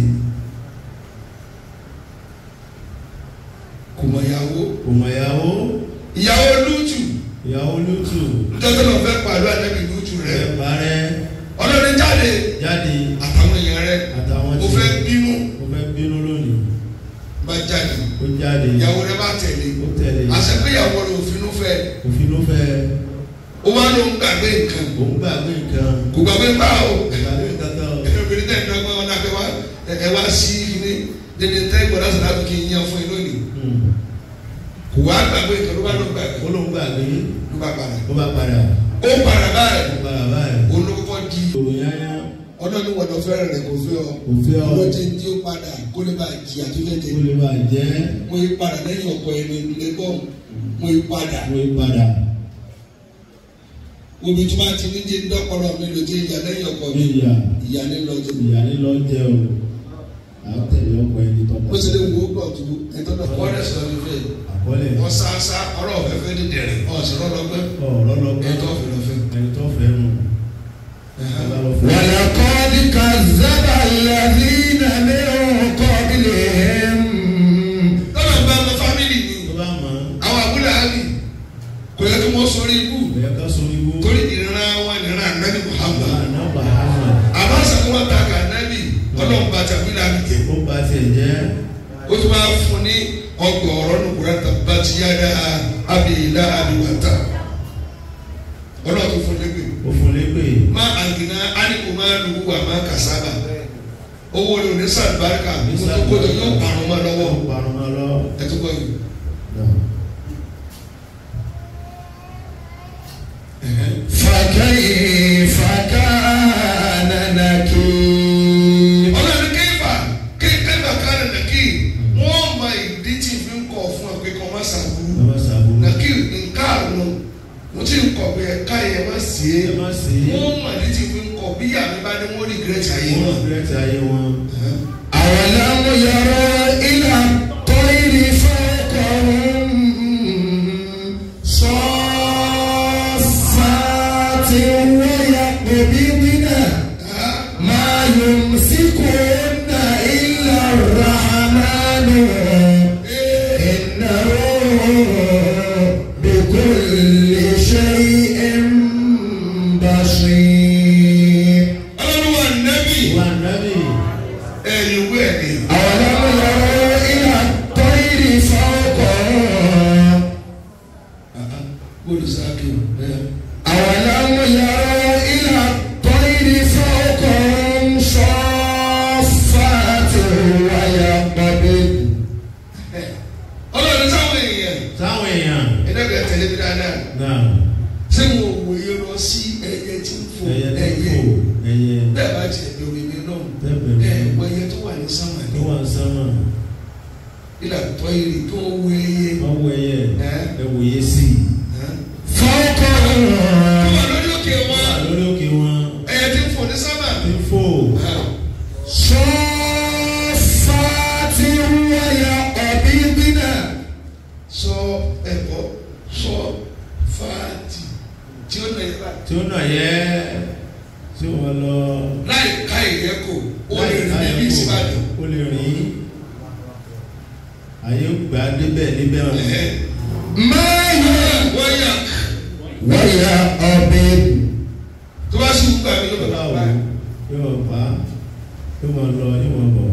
kò mọ ìyàwó kò mọ̀ ìyàwó ìyàwó lútù ìyàwó lútù nítorí wọn fẹ́ pàdé àdébì lútù rẹ ẹ parẹ́ ọlọ́run jáde jáde àtàwọn èèyàn rẹ àtàwọn mo fẹ́ bínú mo fẹ́ bínú lónìí bá jáde ó jáde ìyàwó rẹ bá tẹ̀lé ó tẹ̀lé àṣẹ pé ìyàwó rẹ òfin ló fẹ́ òfin ló fẹ́ ó wá ló ń gbàgbé nǹkan òun gbàgbé nǹkan kò gbàgbé báwo gbàgbé kankan o. obìnrin tẹ̀ ní ọgbọ́n ọ̀nà pé wá ẹ wá sí ní dédé tẹ́ gbọ́dọ̀ sọ̀rọ̀ àbí kí n yan fún yín lónìí Hmm. kò wá gbàgbé nǹkan ló bá ló gbàgbé ó ló ń gbàgbé ló bá padà ó bá padà ó padà báyìí ó padà báyìí olókùkọ di òrò yáyá ọlọ́ni wọ̀dọ̀ fẹ́rẹ̀ rẹ̀ kò fẹ́ ọ kò fẹ́ ọ ọlọ́jẹ́ tí ó padà kó lè bá jìyà tó fẹ́ jẹ ó lè bá jẹ́ mo yí padà lẹ́yìn ọ̀pọ̀ ẹni lẹ́gbọ̀n mo yí padà ó yí padà omi tí wọ́n ti ní jẹ́ dọ́kọ̀rọ̀ mi lò jẹ́ ìyá lẹ́yìn ọ̀pọ̀ mi ìyá ìyá ní lọ́jọ́ ìyá ní lọ jẹ o àwọn tẹ̀lé ọkọ ẹni tọ́ bó ṣe lè wo pọ̀ tó ẹ̀tọ́ náà wọ́n rẹ̀ sọ̀rọ̀ mi fẹ́ àkọọ́lẹ̀ wọ́n sá sá ọ̀rọ̀ ọ̀fẹ́ fẹ́ ní dẹ̀rẹ̀ ọ̀sọ̀rọ̀ lọ́gbẹ́ ọ̀rọ̀ lọ́gbọ́n ẹ̀tọ́ ọ̀fẹ́ lọ́fẹ́. ẹni tó fẹ́ nù ọba lọ fẹ́. ولقد كذب الذين من قبلهم tọ́lá ń bá ọmọ fámìlì ni tó bá mọ̀ àwọn àbúlé àbí kò yẹ kí wọ́n sọrí ibú bẹ́ẹ̀ ká sọ ibú torí ìran wọn ìran ànábì Muhammad àná Muhammad àmọ́ sàkó wọn ta kà ànábì ọlọ́run bá tàbí làbí jẹ ó bá tiẹ̀ jẹ́ ó tún bá fún ní ọgbọ̀n ọ̀rọ̀ nùkúrẹ́ tàbá ti yá dá àbí ìlà àbíwátà ọlọ́run tó fún lẹ́gbẹ̀ẹ́ ó fún lépè má àgìnà ánìkò máa lù wà má kàsábà owó rẹ̀ ò ní sàlùbáríkà kótó kótó yóò parun mọ́ lọ́wọ́ ó parun mọ́ lọ. ẹ̀túkọ̀ yìí. فكيف كان نكير ọlọ́run kéfà kéfà kánà nàkì wọ́n mọ ìdí tí fi ń kọ̀ fún ọ pé kọ́ má sàbúrú ẹ má sàbò nàkì nǹkan àrùn mo ti ń kọ̀ pé ẹ̀ka yẹn má sí é ẹ má sí wọ́n mọ ìdí tí fi ń kọ̀ bí àmì bá ní wọ́n rí gírẹ́tì ayé wọn wọn. fẹ́ẹ́ ti ayé wọn. أولم يروا إلى الطير فوقهم صافات ويقبضن ما يمسكهن إلا الرحمن إنه بكل شيء بصير ọlọ́run wà nẹ́bì wà nábì ẹ̀yìn wẹ̀ ni. أولم يروا إلى الطير فوقهم olùsáàkì bẹ́ẹ̀. أولم يروا إلى الطير فوقهم صافات ويقبضن ọlọ́run sáwọn èèyàn táwọn èèyàn ẹ̀dẹ́gbẹ̀ẹ́ tẹ̀lé mi dáadáa náà ṣé mo wòye lọ sí ẹyẹ tí ń fò ẹyẹ tó ẹyẹ kò ẹyẹ bẹ́ẹ̀ bá tiẹ̀ bẹ̀rù mi náà tẹ́pẹ̀ ẹ̀ mi wọ ẹyẹ tó wà ní sánmà tó ní wà sánmà ìlà tọ́ ìrì tó ń wo ẹyẹ wọ́n wọ ẹyẹ ẹ̀ ẹ wòye sí i. ẹ̀. فوقهم tó wà lórí òkè wọ́n wà wọn lórí òkè wọn ẹyẹ tí ń fò ní sánmà. tí ń fò ẹ̀. صافات ويقبضن sọ ẹ̀kọ́ sọ fáàtì tí ó nà yẹra tí ó nà yẹ tí wọ́n lọ láì ká ìyẹ́ kò ó lè rìn láyé níbi ìsìbàdàn. ó lè rìn àyè gbà débẹ̀ níbẹ̀ wọn. Ẹ̀hẹ́. ما ي- wọ́n yà ويقبضن tó bá sì gbà mí ló yóò bá wò bá yóò bá yóò máa lọ yóò máa bọ̀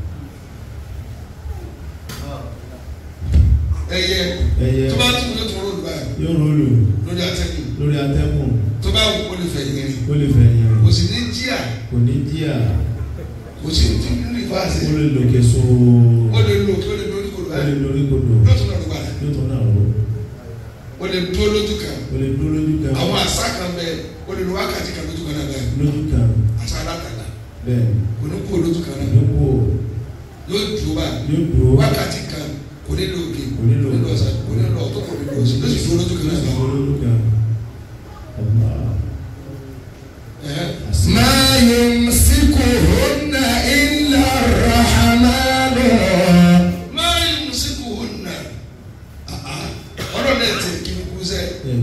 ẹyẹ ẹyẹ tó bá tún yóò tún ròdù báyìí yóò rólù lórí atẹ́gùn lórí atẹ́kùn tó bá wù kó lè fẹ̀ yẹn rìn ó lè fẹ̀ yẹn kò sì ní jíà kò ní jíà kò sì ní tún ní fáṣẹ ó lè lòkè so ó lè lò kí ó lè lórí kò ó lè báyìí lórí kodò yóò tún lọ́dún padà yóò tún náà rò ó lè dúró lójú kan ó lè dúró lójú kan àwọn àṣà kan bẹ ó lè lo wákàtí kan lójú kan náà bẹ́ẹ̀ lójú kan àṣà alákàlà bẹ́ẹ̀ kò ní kó lójú kan náà yóò kó yóò dúró báyìí yóò dúró wákàtí kan kò ní lò òkè Kò ní lò òkè. ọ̀sán kò ní lò ọ̀tọ̀ kò ní lò ọ̀sán ló sì dúró lójú kan náà yóò báyìí. dúró lójú kan ọba Ẹ̀hẹ́. àṣì ما يمسكهن إلا الرحمن máa ń sìnkú hùnà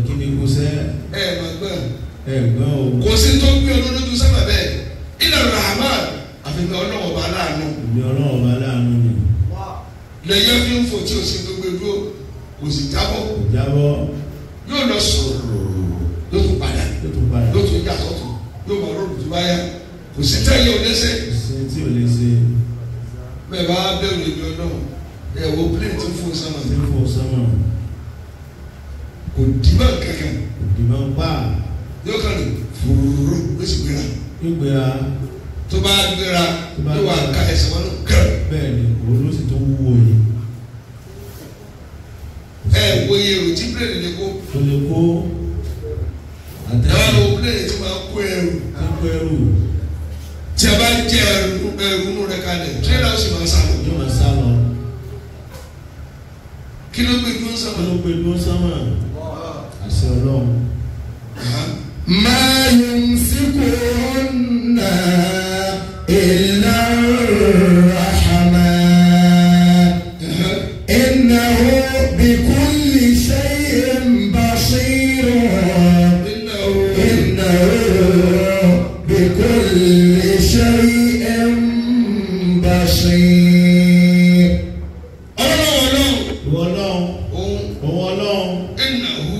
kí ni kò sẹ́ ẹ máa gbọ́n ẹ̀gbọ́n o kò sí tó gbé olódójú sábà bẹ́ẹ̀ ilà rahman àfihàn ọlọ́wọ́ bá láàánú ìbí ọlọ́run bá láàánú ni lẹ́yìn fi ń fò tí o sì tó gbé dúró kò sì jábọ́ kò jábọ́ yóò lọ sọ̀rọ̀ yóò tún padà tó tún padà yóò tún yà sọ́tún yóò máa rọrùn tó bá yá kò sí tẹ́yẹ òdẹ́sẹ̀ kò sí tí ò lè ṣe bẹ́ẹ̀ bá bẹ̀rù ìlú ọlọ́run ẹ̀ wo plane tó fún sánmà tí ń fò sánmà kò dì mọ́ kankan òdì máa ń pa yóò kàn ní fúrúrú ló sì gbéra gbígbéra tó bá gbéra Tó bá yóò wá gbéra. ká ẹsẹ̀ wọn nù kẹrẹ bẹ́ẹ̀ ni òun ló sì tó wúwo yìí ẹ wo iye èrò tí plane lè kó tó lè kó ẹ wá àtẹ̀sí wo plane tí máa kó ẹrù tó kó ẹrù tí a bá jẹ ẹrù ẹrù nù rẹ kalẹ̀ tírélà ó sì máa sálọ yóò máa sá lọ kí ló gbé dúró kí sánmà ló gbé dúró sánmà àṣẹ ọlọ́run ما يمسكهن إلا الرحمن إنه بكل شيء بصير nínú إنه بكل شيء بصير ọlọ́run ìwọ ọlọ́run òun òun ọlọ́run ìnáwó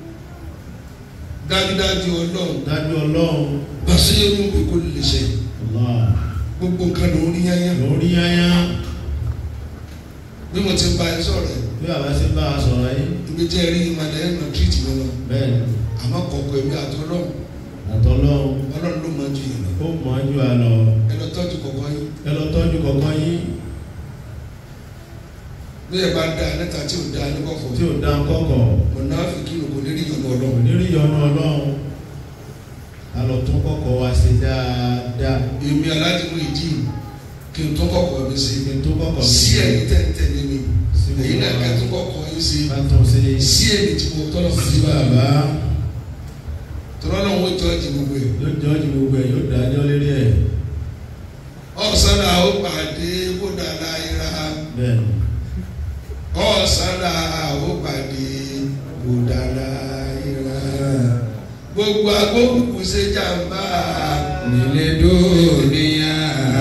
dájúdájú ọlọ́run dájú ọlọ́run bàṣẹ́rù kò lè ṣe Allah gbogbo nǹkan ló ń rí yányá lórí yáyá bí mo ti bá ẹ sọ̀rọ̀ ẹ̀ bí bàbá ṣe bá a sọ̀rọ̀ yìí ibi tí ẹ rí ìmọ̀lẹ́ ẹ̀ máa tírìtì mi lọ bẹ́ẹ̀ ni àmọ́ kọ̀ọ̀kọ̀ ẹ̀mí àtọ́lọ́run àtọ́lọ́run ọlọ́run ló máa ju yìí lọ ó mọ̀ ọ́ ju àlọ́ ẹ lọ tọ́jú kọ̀ọ̀kan yín ẹ lọ tọ́jú kọ̀ọ̀kan yín bí ẹ bá da níta tí ò da ní kọ̀ọ̀kọ̀ tí ò dá kọ́kọ̀ ọ̀nà àfikún kò ní rí ìyọ̀nù kò ọlọ́run ní rí yọnu ọlọ́run a lọ tún kọ́kọ́ wa ṣe dáadáa èmi aládìmú ìdí kí n tó kọ̀ọ̀kọ̀ mi sí kí n tó kọ́kọ́ mi sí ẹ̀yìn tẹ̀ntẹ̀lé mi sí èyí náà gbogbo ká tó wa kọ̀ọ̀kọ̀ yín sí ká tún ṣe sí èmi tí mo tọ́lọ̀ fún sí ti bá bàbá tọ́lọ́ náà wọ́n tọ́ ẹ̀jẹ̀ gbogbo ẹ̀ yóò jọ́ ju gbogbo ẹ̀ yóò dájọ́ lérí ẹ̀ ọ̀sán náà ó pàdé bódà láyìíra bẹ́ẹ̀ ni ọ̀sán náà ó pàdé bódà láyìíra gbogbo agbókùnkùn ṣe jàmbá nílé dúníyà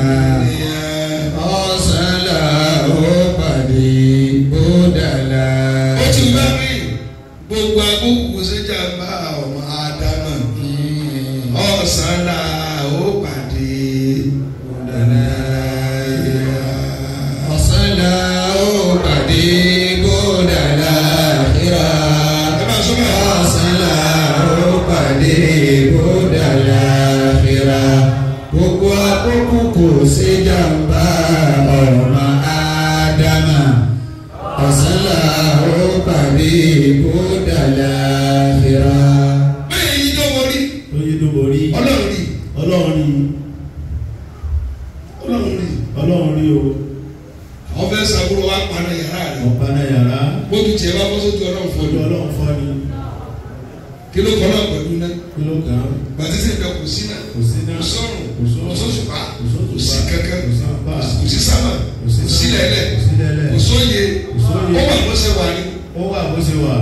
ọ̀sánlá ó pàdé bódàlá. ó ti bá mi gbogbo agbókùnkùn ṣe jàmbá ọmọ ádámà ọ̀sán náà ó pàdé bódà láyìíra. ọ̀sánlá ó pàdé bódàlá kíra. ẹ máa sọ bẹ́ẹ̀. ọ̀sánlá ó pàdé bódàlá kíra. gbogbo àkókò kò sí jàmbá ọmọ ádámà. ọ̀sánlá ó pàdé bódàlá kíra. bẹ́ẹ̀ yìí tó wọlé tó yé tó borí ọlọ́run rí ọlọ́run rí ọlọ́run rí ọlọ́run rí o àwọn fẹ́ sàbúrò wa paná yàrá rẹ̀ ọ̀pá náà yàrá bójú tiẹ̀ bá bọ́ sójú ọlọ́run fún ojú ọdún ọlọ́run fọ́ ni kí ló kọ́ náà pẹ̀lú náà kí ló kàn án gbàtí sì ń bẹ kò sí náà kò sí náà kò sọ́run kò sọ́run kò sóṣùpá kò sóṣùpá, kò sí kankan kò sí apá, kò sí sámà kò sí kò sí sámà, lẹ́lẹ̀ kò sí lẹ́lẹ̀, kò sóye kò sóye. ó wà bó ṣe wà ní ó wà bó ṣe wà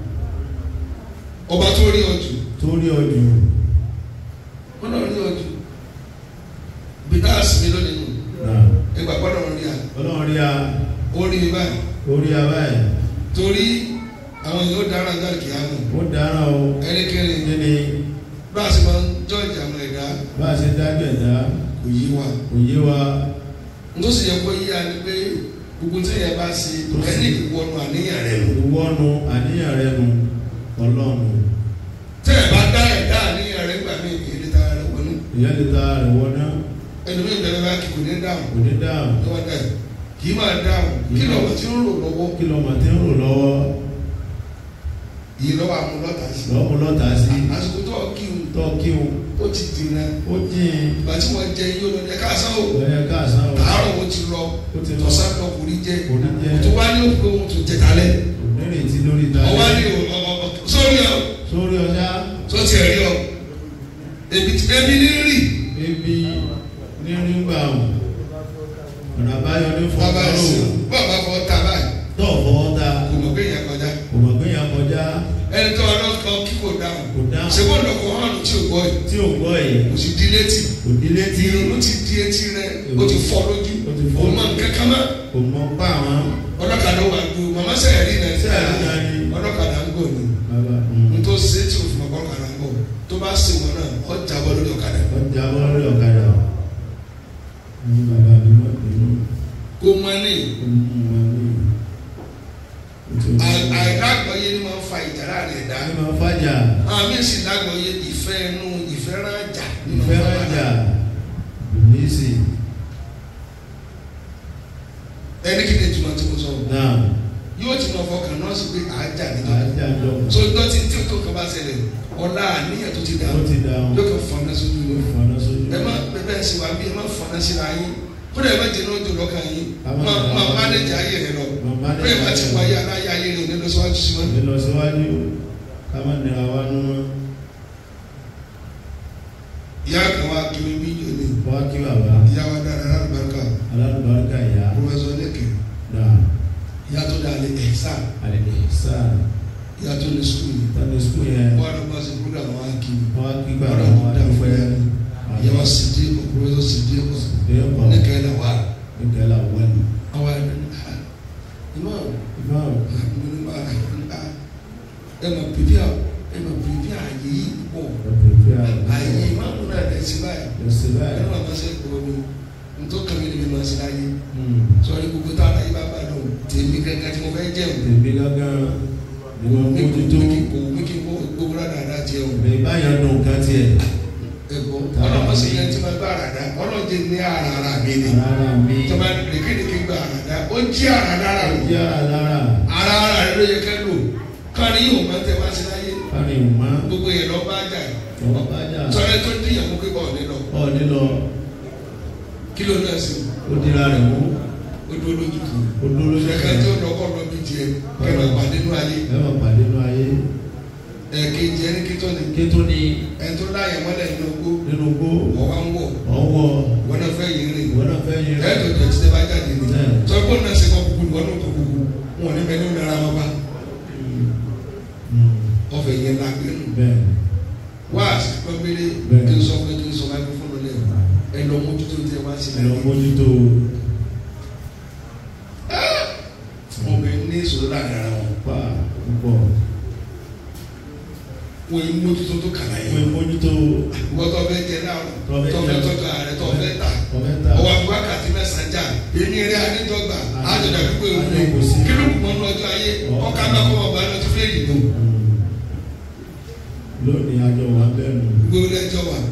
ọba tó rí ọjù tó rí ọdún wọn náà rí ọjù bí tá a sinmi lónìí nù náà ẹgbà gbọ́dọ̀ rí a ọlọ́run rí a ó rí mi báyìí ó rí a báyìí torí àwọn èèyàn ó dára ní àlùkìyà nù ó dáná o ẹnikẹ́ni kí ni bá a sì máa ń jọ́ọ̀jì àwọn ẹ̀dá bá a ṣe dájú ẹ̀dá kò yí wa. kò yé wa ntòsí yẹ kó yíya ni pé gbogbo tí yẹn bá ṣe ẹni ìwọnu àníyàn rẹ lò. ìwọ́nu àníyàn rẹ nu ọlọ́run tẹ́ ẹ bá dá ẹ̀dá àníyàn rẹ gbà mí èdè tá a rẹ wọnú. ìyá lè ta rẹ̀ wọ́n náà ẹnu mi bẹ̀rẹ̀ bá kí kò ní dáhùn kò ní dáhùn ní wọn dá ẹ kì í máa dáhùn kí lọ́wọ́ tí ń rò lọ́wọ́ kí lọ́mọ tí ń rò lọ́wọ́ yìí lọ́wọ́ àwọn lọ́tà sí. lọ́mọ lọ́ta sí àsìkò tó kí n tọ́ kí o ó ti dìnnà ó jìn ìgbà tí wọ́n jẹ yóò lọ ẹ káàsán o lọ́yẹ káàsán o tààrọ̀ wọn ti lọ ó ti lọ tọ́sán lọ kò ní jẹ kò ní jẹ́ tó wá ní òkú ohun tó jẹ kalẹ̀ kò nírètí lórí ta ọwọ́ ní sórí ọ sórí ọjà tó ti rí ọ ebi ebi ní rí. ebi ní nígbà ọ̀nà àbáyọ ní bàbá fọ́nkárò ẹsẹ bàbá fọ ta báyìí tó fọwọ́ ta kò mọ̀ pé yẹn kọjá kò mọ̀ pé yàn kọjá ẹni tó ọlọ́kọ̀ dáhùn kò dáhùn ṣé wọ́n lọ kọ́ hàn tí ò gbọ́ yìí tí ò gbọ́ yìí kò sì di létí kò di létí ìrònú ti di etí rẹ ó ti fọ́ lójú Ó ti fọ́ òun máa ń kankan mọ́ kò mọ pa àwọn ọlọ́kadà wà ju màmá sẹ́yìn rí náà Sẹ́yìn rí náà ni. ọlọ́kadà ń gbò ní bàbá nítorí ṣe tí òfin ọkọ̀ ọ̀kadà ń bọ̀ tó bá ṣe wọn náà ọ jábọ́ lórí ọ̀kadà ọjà bọ́ lórí ọ̀kadà ní bàbá mi wọ́n pè é kó mọ́ ní àìlágbọ̀yé ni máa ń fa ìjà láàrin ẹ̀dá Ẹ máa fàjà, àwọn míì sì lágbọ̀yé ìfẹ́ inú ìfẹ́ rájà nínú ìfẹ́ ọ̀kadà. rájà, ìnísì, ẹni kí ni ìtumọ̀ tí mo sọ náà, yóò ti máa fọkàn náà sí pé àájà níjọba àjà jọ, so dọ́tí tí o tó kàn bá ṣẹlẹ̀ ọ̀la àníyàn tó ti dà ó ti dà wọn, yóò kàn fọnà sójú ó lọ fọ̀nà sójú. ẹ má bẹbẹ ẹ sì wá bí ẹ má fọnà síra yín kódà ẹ má jẹ ní ojú lọ́kàn yín Àwọn má ọ̀dọ́ má àwọn mánéjà ayé rẹ lọ Má manage bẹ́ẹ̀ má ti ayé wáyé aláyé ayé rẹ òní lọ́sọ́wájú sí wọn. Ẹ lọ síwájú, ká má nira wa nú mọ́. ìyá kan wá kí mi bí yóò ní Wá kí bàbá, ìyá wa dára alábàárikà alálùbáríkà ìyá, pọfẹsọ lẹkẹ náà, ìyá tó dáa lé ẹ̀sà àlejò sáà, ìyá tó ní sukùl yìí tani sukuu yẹn, wọn lọ bá ṣe program wa kí mi wá kí wọn bàbá lọ wọn dá fún dúpẹ́. yà ni ìyá wa sì dé kọ pọfẹsọ sì dé kọ Bẹ́ẹ̀ kọ́, lẹkẹ là wà ìkẹlẹ̀ àwọn ẹni. àwọn ẹni ìmọ̀ Ìbáwò, ẹ ma pipi a ẹ ma pipi a yìí pọ̀ ọ̀pẹ̀ fẹ́ àwọn àyè má mú náà lẹ sí báyìí ẹsẹ̀ ẹ báyìí. má ma ṣe kúrò ní ntọ́ kàmí ni mi ma ṣe láyé Hmm. sọrí gbogbo tá a láyé bá bá dọ̀ tèmi gángan tí mo fẹ́ jẹ́ o Tèmi gángan ni wọ́n mi kò mójútó. mi kì kò mi kì kò gbogbo rà dáadáa jẹ o Bẹ́ẹ̀ báyọ̀ dùn kan tiẹ̀. ẹ gbọ́ ọlọ́mọ sì yẹn tí ma gbá àràdá ọlọ́jẹ ní àràrà mi ni Rárá mi. tí ma lékeleke gbá àràdá ó jí àràdá rà o Jẹ́ àlára. àràrà rẹ ló yẹ kẹ́ lò kárí yóò máa tẹ wá sí láyé Kárí ìmọ̀. gbogbo yẹn lọ bá jà Ọ̀pọ̀ bá jà. sọ̀rọ̀ tó dín ìyàwó pé bọ̀ nílọ Ọ̀ nílọ. kí ló náà sí Ó dira rẹ̀ mú. o dúró lójú kan Ó dúró lójú ṣẹ̀ka tí ó lọ́kọ́ lọ bí tiẹ̀ kẹ́lọ́ pàdé nínú ayé Ẹ máa pàdé nínú ayé. ẹ̀ẹ́kejì ẹni kí tó ni Ké tó ní ẹni tó láyà mọ́lẹ̀ nínú ogbó nínú gbó. ọ̀wá ń wọ̀ Ọwọ́ wọn náà fẹ́ yìí rìn ìwọ náà fẹ́ yin rẹ̀. ẹ̀ẹ́dọ̀ tó ti tẹ́ bá jáde ni Bẹ́ẹ̀. sọ́kò náà ṣe kọ́ kúkú ni wọ́n náà kọ́ kúkú wọn ní bẹ́ẹ̀ ní ọ̀nà ara wọn bá Hmm. ọ̀fẹ́ yẹn la gbé nù Bẹ́ẹ̀. wá àsìkò gbélé Bẹ́ẹ̀. kí n sọ pé kí n sọ máa fún un lẹ́yìn ẹ lọ mójútó tẹ wá sí Ẹ lọ mójútó. obìnrin ní ìṣòro láàrin ara wọn Pa púpọ̀. wọn yìí mójútó tó kàlà Wọ́n yẹn mójútó. ìwọ tó fẹ́ jẹ náà Tó fẹ́ tó jẹ. fẹ́ tọ́jú ààrẹ tó fẹ́ tà Kọ̀mẹ́ntà. ọwọ́ àti wákàtí mẹ́sàn-án jà èmi rẹ̀ adédọ́gba àjọ̀dá pípé òun Àjọ̀dá kò sí. kí ló kù mọ́ ní ọjọ́ ayé ọkà bá kọ́ ọba lọ ti fẹ́ yìí nù lónìí àjọ wa bẹ́ẹ̀ nù. gbogbo lẹ́jọ́ wa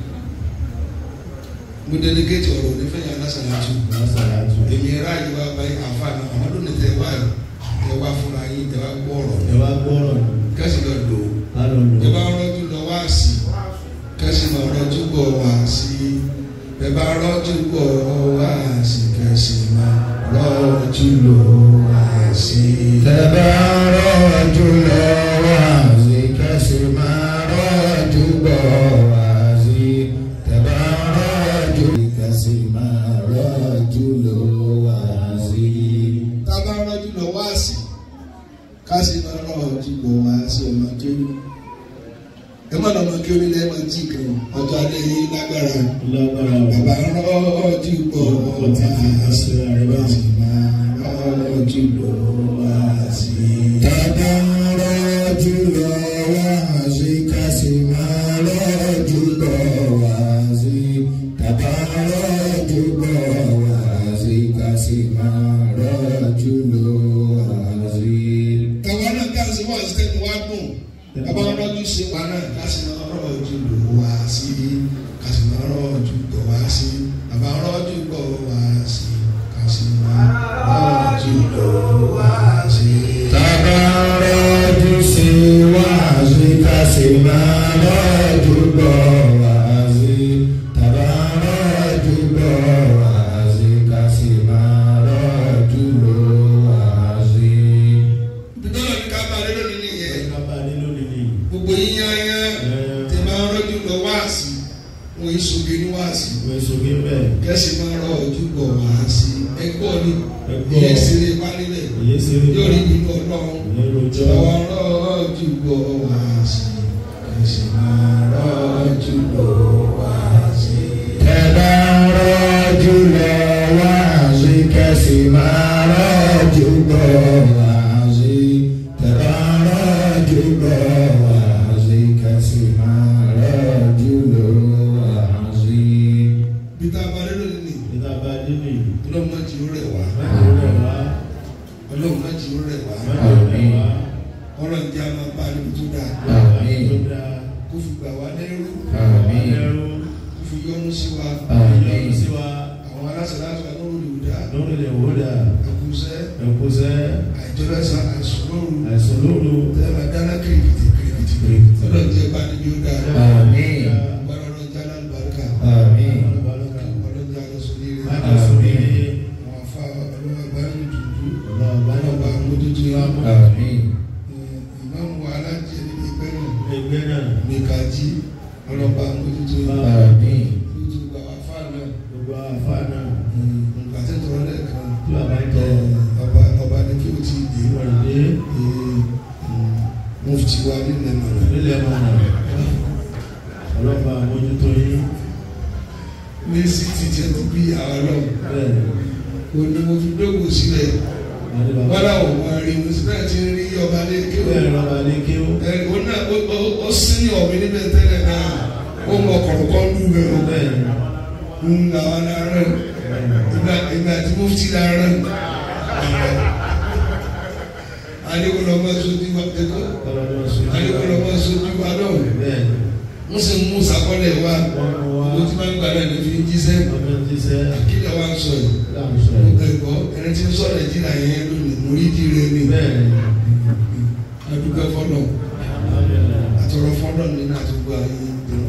mo delegate ọ̀rọ̀ onífẹ̀yà lásàlátù lásàlátù. èmi rà yìí wá báyìí àǹfààní àwọn lónìí tẹ wá tẹ wá fúnra yín tẹ wá gbọ́ ọ̀rọ̀ ẹ wá gbọ́rọ̀ ní. kẹ́sì lọ lò ó ká lọ ẹ lò. bá rọ́jú lọ wá sí kẹ́sì lọ rọ́jú bọ̀ wá sí ẹ bá rọ́jú bọ̀ wá sí kẹ́sì máa rọ́jú lọ wá sí. Tẹ̀bá rọ́jú lọ wá sí kẹ́sì máa rọ́jú bọ̀ wá sí. Tẹ̀bá rọ́jú kẹ́sì máa rọ́jú lọ wá sí. tá a bá rọ́jú lọ wá sí kẹ́sì máa rọ́jú lọ wá sí ọmọ kéwì ẹ má lọ́mọ kéwì ní ẹ má jí kan ọjọ́ alẹ́ yìí lágbára lágbára o. bàbá rọ́jú bọ̀ wá sí kẹ́sì máa rọ́jú lọ wá sí. Tẹ̀bá rọ́jú lọ wá sí kẹ́sì máa rọ́jú bọ̀ wá sí. Tẹ̀bá rọ́jú bọ̀ wá sí kẹ́sì máa rọ́jú lọ wá sí. Tàwa náà ká sí wá sí tẹ́nu wá dùn. Bàbá wọn rọ́jú sí wa náà ká sì máa rọ́jú lò wá sí. Ká sì máa rọ́jú gbọ̀ wá sí. Bàbá rọ́jú gbọ̀ wá sí. Ká sì máa rọ́jú lò wá sí. Tabarọ́jú sí wáàzí kásì máa rọ́jú gbọ́ wáàzí. Tabarọ́jú gbọ́ wáàzí kásì máa rọ́jú lò wáàzí. Bídọ́lá ní ká bá lérò nínú ìyẹn. ká bá a ní lónìí ni. Gbogbo yíyan yẹn tí máa rọ́jú lọ wá sí. Wọ́n yìí sọ̀gé ní wá sí. ìwé sókè bẹ́ẹ̀. Kẹ́sì máa rọ́jú gbọ̀ wá sí. Ẹgbọ́ ni Ẹgbọ́. ìyẹn ìṣeré wá nílẹ̀. òye ṣeré Yóò rí bẹ́ẹ̀. nínú ọlọ́run. òye rojọ́. Àwọn rọ́jú gbọ̀ wá sí. ìjọba ẹ̀sán àìsùn lóru àìsàn lóru tẹ́lẹ̀ máa dáná kìrìkìtì kìrìkìtì ọlọ́run jẹ́ bá níbi ó dáa Àmín. gbọ́dọ̀ ọlọ́run jẹ́ alábàárìkà Àmín. ọlọ́run jẹ́ alọ́sùn ní ilé Àmín. àwọn afá ọlọ́run àgbáyé dùdú ọlọ́ọ̀bá ọlọ́ba mójútó yá Àmín. ìmáàmù alájẹ níbi ẹgbẹ́ náà ẹgbẹ́ náà nìkàjí ọlọ́ba mójútó yá Àmín. mójútó gbà wá fáà náà gbogbo àfáà náà nǹkan tí tọrọ lẹ́ẹ̀kan tí bàbá ń tọ ọba ọba ní kí o ti dé ìwọ̀n dé mufti wa nílẹ̀ mọ̀nà nílẹ̀ mọ̀nà ọlọ́pàá àmójútó yín ní síìtì tí a ti bí àwọn náà bẹ́ẹ̀ o ní mo fi dógò sílẹ̀ àti bàbá wọ́n láwọn ọmọ rí mo sì náà ti rí ọba ní kí o bẹ́ẹ̀ lọ́ba ní kí ó ẹ o náà o o o sí ní ọ̀mí níbẹ̀ tẹ́lẹ̀ náà ó mọ kọ̀ọ̀kan lù rẹ̀ o bẹ́ẹ̀ ń àwọn ará ìgbà ìgbà tí mufti la rẹ̀ adékòlò ọmọ sojú wa ẹ̀kọ́ ọlọ́dún sùn adékòlò ọmọ sojú wa náà bẹ́ẹ̀ wọ́n sì mú sàkọ́lẹ̀ wa wọ́n mú wa owó tí wọ́n ń gbà náà ní fi ń jíṣẹ́ ọmọ jíṣẹ́ kílẹ̀ wa ń sọ yìí láàmú sọ̀rọ̀ ẹ̀kọ́ ẹni tí ń sọ nàìjíríà yẹn lónìí mórídì rẹ̀ ni bẹ́ẹ̀ ni adúgbò fọlọ́ àtọ̀rọ̀ fọlọ́ nínú àtúgbò ayé ìdùnnú